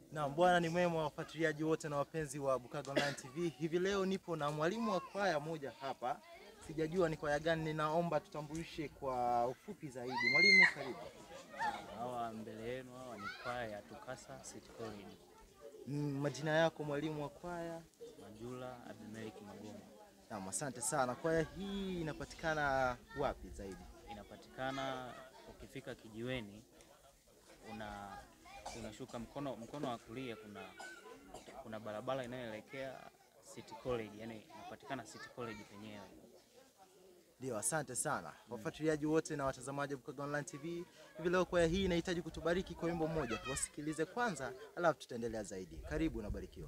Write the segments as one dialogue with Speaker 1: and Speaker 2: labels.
Speaker 1: Naam, Bwana ni mwema, wafuatiliaji wote na wapenzi wa Bukaga Online TV. Hivi leo nipo na mwalimu wa kwaya moja hapa, sijajua ni kwaya gani, ninaomba tutambulishe kwa ufupi zaidi. Mwalimu, karibu.
Speaker 2: Hawa mbele yenu hawa ni kwaya ya Tukasa City College,
Speaker 1: Mm, Majina yako mwalimu wa kwaya?
Speaker 2: Majula Abimeleki Magoma.
Speaker 1: Naam, asante sana. Kwaya hii inapatikana wapi zaidi?
Speaker 2: Inapatikana ukifika kijiweni, una unashuka mkono mkono wa kulia, kuna kuna barabara inayoelekea City College, yani inapatikana City College penyewe.
Speaker 1: Ndio, asante sana wafuatiliaji wote na watazamaji wa Bukaga Online TV. Hivi leo kwaya hii inahitaji kutubariki kwa wimbo mmoja, tuwasikilize kwanza, alafu tutaendelea zaidi. Karibu, nabarikiwa.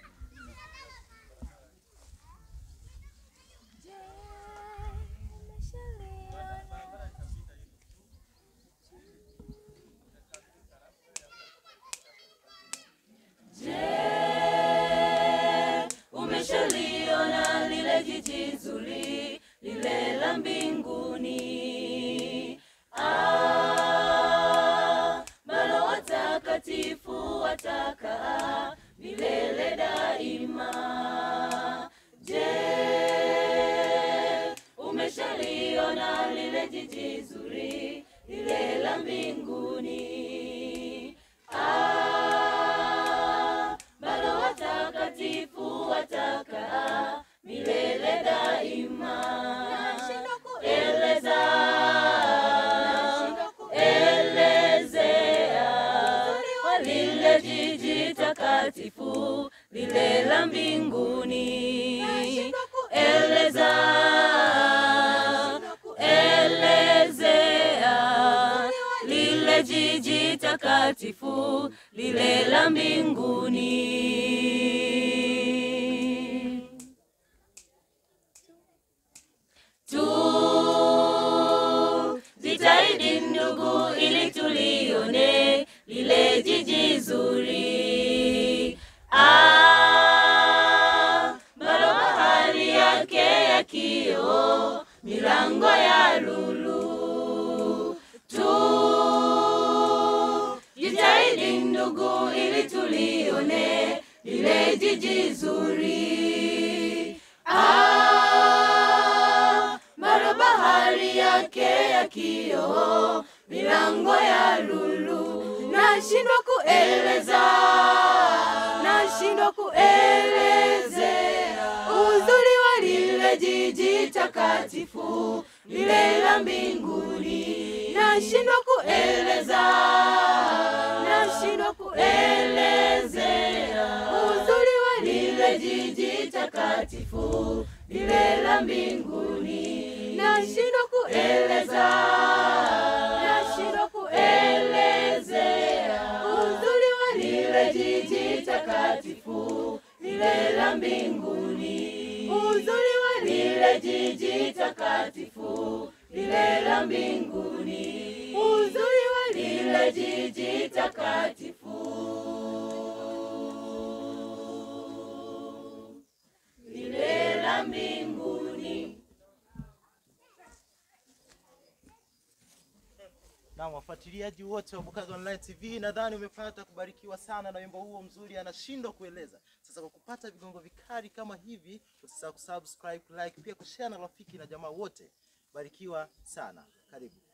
Speaker 3: Umeshaliona lile jiji zuri lile la mbinguni, ah, bado watakatifu watakaa milele daima. Je, umeshaliona lile jiji zuri lile la mbinguni? Ah, bado watakatifu watakaa milele daima. Eleza, elezea lile jiji takatifu lile la mbinguni. Eleza, elezea lile jiji takatifu lile la mbinguni. Tu jitahidi ndugu, ili tulione lile jiji zuri. Ah, bado bahari yake ya kioo, milango ya lulu. Tu jitahidi ndugu, ili tulione lile jiji zuri. Ah, bado bahari yake ya kioo, milango ya lulu. Nashindwa kueleza, nashindwa kuelezea uzuri wa lile jiji takatifu lile la mbinguni. Nashindwa kueleza, nashindwa kuelezea uzuri wa lile jiji takatifu lile la mbinguni. Nashindwa kueleza, nashindwa kuelezea uzuri wa lile jiji takatifu lile la mbinguni. Uzuri wa lile jiji takatifu lile la mbinguni. Uzuri wa lile jiji takatifu lile la mbinguni.
Speaker 1: Na wafuatiliaji wote wa Bukaga Online TV, nadhani umepata kubarikiwa sana na wimbo huo mzuri, anashindwa kueleza. Sasa kwa kupata vigongo vikali kama hivi, usisahau kusubscribe, like, pia kushare na rafiki na jamaa wote. Barikiwa sana, karibu.